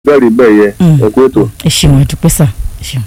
bẹ́ẹ̀ rí bẹ́ẹ̀ yẹ Mm. ẹ kú ètò. ẹ ṣeun àdúpẹ́ sà ẹ ṣeun.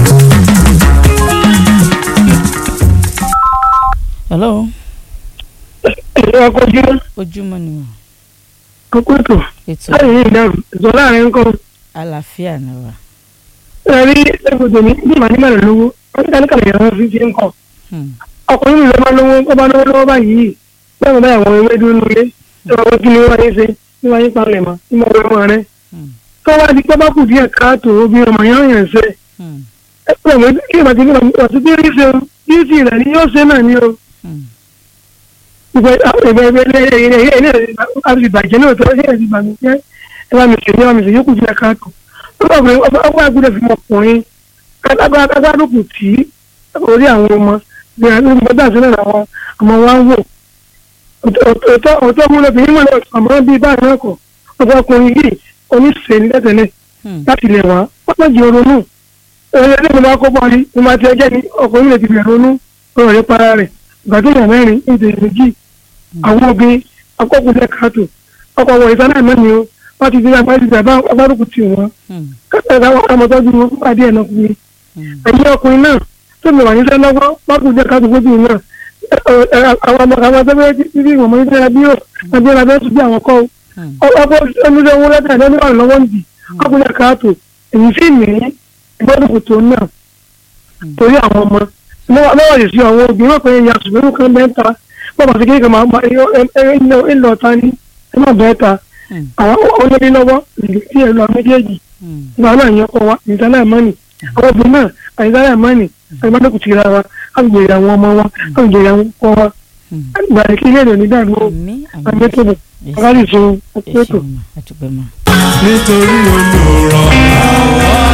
hello ẹ̀rọ akọ́jú ojúmọ́ ni wọ́n kókó ètò ètò láì ní ìdáhùn ìtọ́ láàrin nǹkan àlàáfíà náà wà. ẹ̀rí ẹ̀kọ́ tèmi bí màá nígbà lówó wọ́n ti dáná kàlẹ̀ yàrá fi fi ń kọ́ Hmm. ọkùnrin mi ló máa lówó ó bá lówó lọ́wọ́ báyìí bẹ́ẹ̀ bá àwọn ewé dúró nulẹ̀ tí wọ́n kí ni wọ́n yé ṣe tí wọ́n yé palẹ̀ mọ́ tí wọ́n wẹ́ wọn rẹ̀ Hmm. tó wá di pé bá kù díẹ̀ káàtó obìnrin ọmọ yẹn yẹn ṣe Hmm. ẹ pẹ̀lú àwọn kí ìbàdí ní ọ̀sẹ̀ tí rí ṣe bí ti rẹ̀ ni yóò ṣe náà ni o Hmm. ìgbẹ́ ìgbẹ́ ìgbẹ́ ìgbẹ́ ìgbẹ́ ìbàjẹ́ náà tó ṣe ìbànújẹ́ ẹ bá mi ṣe ní ẹ bá mi ṣe yókù díẹ̀ káàtó ọgbà àgùdẹ fi mọ ọkùnrin kágbádùkù tí orí àwọn ọmọ ní àgbẹ̀dá sílẹ̀ àwọn ọmọ wa ń wò ọ̀tọ̀ múlẹ̀ bí mímọ̀ náà àmọ́ bíi báyìí náà kọ̀ ọ̀tọ̀ ọkùnrin yìí oníṣẹ́ ní tẹ́tẹ́lẹ̀ Hmm. láti lè wá wọ́n pọ̀ jẹ́ ronú ẹ̀rọ ẹ̀rọ ìgbà kó bọ́ọ̀lì ní máa ti ẹjẹ́ ní ọkùnrin lè ti bẹ̀rẹ̀ ronú ọ̀rọ̀ rẹ̀ para rẹ̀ ìgbà tó yàn mẹ́rin ní ìdè méjì àwọn obìnrin akọ́kùnrin káàtó ọkọ̀ wọ̀ ìtàn náà mẹ́ni o wọ́n ti di agbádùkù tì wọ́n Hmm. kẹsàn-án àwọn ọmọdé wọn fún adé ẹ̀nà ọkùnrin Hmm. ẹ̀yìn ọkùnrin náà tó lè wà níṣẹ́ lọ́wọ́ bákùn jẹ́ ká gbogbo bíi náà àwọn ọmọ àwọn ọmọdé bẹ́ẹ̀ tí bí ìwọ̀n mọ́ni tẹ́lẹ̀ bí yóò ẹbí ẹ̀rọ abẹ́ sùn bí àwọn kọ́ Hmm. ọkọ̀ ẹnudẹ owó lẹ́tà ẹ̀dẹ́ nígbà lọ́wọ́ nìdí ọkùnrin jẹ́ káàtó èyí sì ní ìgbọ́dọ̀ tó náà torí àwọn ọmọ lọ́wọ́ yìí sí àwọn obìnrin pé ìyá ṣùgbọ́n kan bẹ́ẹ̀ ta bọ́ọ̀bà sí kéèké máa ń lọ ta ní ẹ má bẹ́ẹ̀ ta Hmm. àwọn olórí lọ́wọ́ ìdí ẹ̀ lọ méjèèjì Hmm. ìgbà náà yẹn kọ wa ìdáná mọ́nì àwọn obìnrin náà àìdáná mọ́nì àìmọ́dọ́kù ti ra wa àgbèrè àwọn ọmọ wa àgbèrè àwọn ọkọ wa Hmm. ìgbà kí ilé ìrìn nígbà gbọ́ àmì àmì àgbẹ̀tòbò Yes. ọ̀gáàdì ṣe ẹ ọ̀pẹ̀tò. ṣeun ma àdúpẹ́ ma. nítorí olùrànlọ́wọ́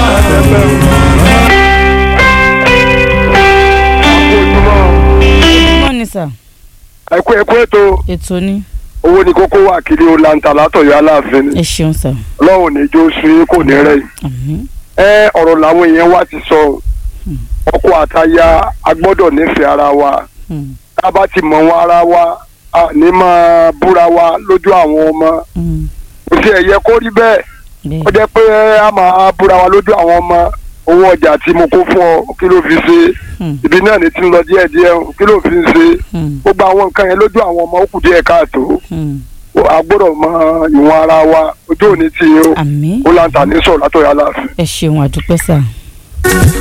ojúmọ́ ni sà ẹ kú ẹ kú ètò ètò ni owó ní kókó wà kiri o lanta látọ̀yọ́ aláàfin ni ẹ ṣeun sà ọlọ́run ní jó sun yín kò ní rẹ̀ yìí. àmì ẹ ọ̀rọ̀ làwọn èèyàn wa ti sọ Hmm. ọkọ àtaya a gbọ́dọ̀ nífẹ̀ẹ́ ara wa Hmm. tá a bá ti mọ̀ wọn ara wa a ní máa búra wa lójú àwọn ọmọ Hmm. kò sí ẹ̀yẹ kó rí bẹ́ẹ̀ bẹ́ẹ̀ ó jẹ́ pé a máa búra wa lójú àwọn ọmọ owó ọjà tí mo kó fún ọ kí ló fi ṣe Hmm. ibi náà ní ti ń lọ díẹ̀díẹ̀ kí ló fi ń ṣe Hmm. gbogbo àwọn nǹkan yẹn lójú àwọn ọmọ ó kù díẹ̀ káàtó Hmm. a gbọ́dọ̀ mọ ìwọ̀n ara wa ojú òní tì í o àmì ó láǹtà ní sọ̀rọ̀ látọ̀yà láàfin. ẹ ṣeun àdúpẹ́ sà.